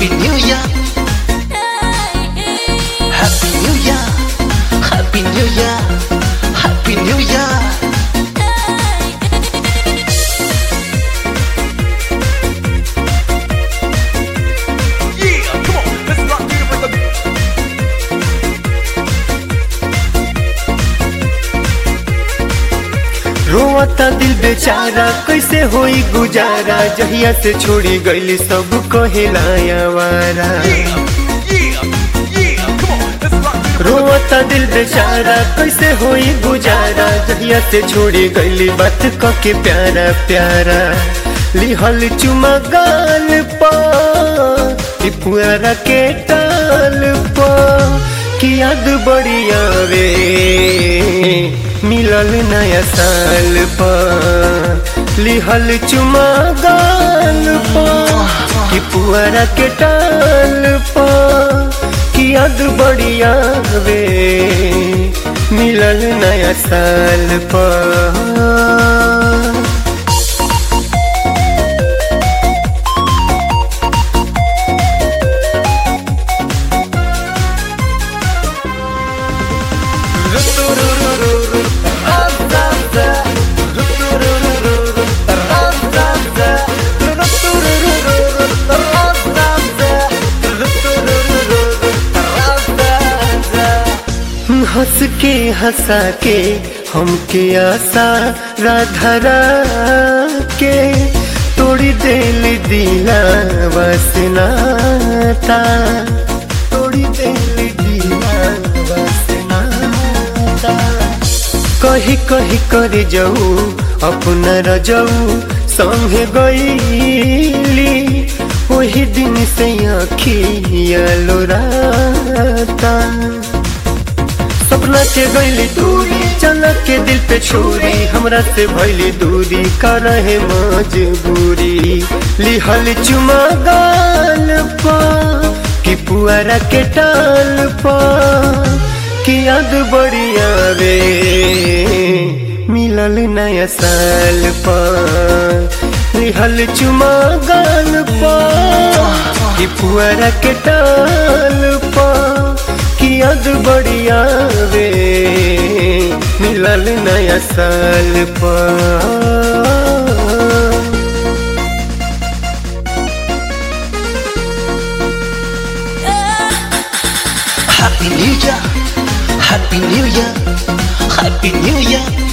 Happy New Year Happy New Year Happy New Year Happy New Year Yeah, come on, let's rock it with the रोता दिल बेचारा कैसे होई गुजारा जहिया से छोड़ी गईली सब कहेलाया वारा yeah, yeah, come on, let's rock it रोता दिल बेचारा कैसे होई गुजारा जहिया से छोड़ी गईली बात कके प्यारा प्यारा लिहल चुमा गाल पा ई पुआरा के टाल पा कि याद बड़ी आवे मिलल नया साल पा लिहल चुमा गाल पा कि पुआरा के टाल पा कि याद बड़ी आवे मिलल नया साल पा हंस के हंसा के हमके आशा राधरा के तोड़ी दिल दिला वसनाता तोड़ी दिल दिला वसनाता कही कही कर जाऊ अपना रजाऊ संगे गईली वही दिन से आखिया लोराता सपना के गईली दूरी चला के दिल पे छोरी हमरा से भैली दूरी कर रहे मजबूरी लिहल चुमा गाल पा कि पुआरा के टाल पा कि याद बड़ी आवे मिलल नया साल पा लिहल चुमा गाल पा कि पुआरा के टाल पा कि याद बड़ी आवे मिलल नया साल पा Happy New Year Happy New Year Happy New Year